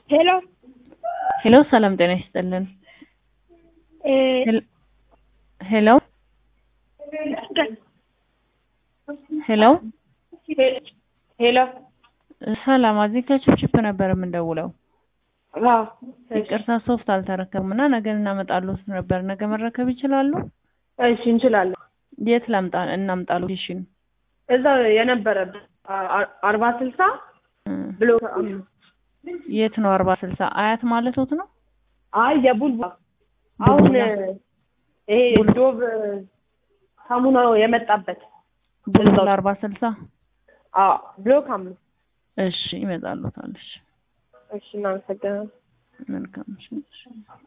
ሄሎ ሄሎ ሰላም ጤና ይስጥልን። እ ሄል- ሄሎ ሄሎ ሄሎ ሰላም እዚህ ከችፕችፕ ነበር የምንደውለው። አዎ ይቅርታ ሶፍት አልተረከብም እና ነገ እናመጣሉት ነበር። ነገ መረከብ ይችላሉ? እሺ እንችላለን። የት ላምጣ እናምጣ ሎኬሽን? እዛው የነበረ አርባ ስልሳ ብሎ የት ነው? አርባ ስልሳ አያት ማለቶት ነው? አይ የቡልባ አሁን ይሄ ዶቭ ሳሙናው የመጣበት ቡልቡል አርባ ስልሳ አዎ ብሎክ አምስት እሺ ይመጣሉታል። እሺ እሺ እናመሰግናለን። መልካም እሺ።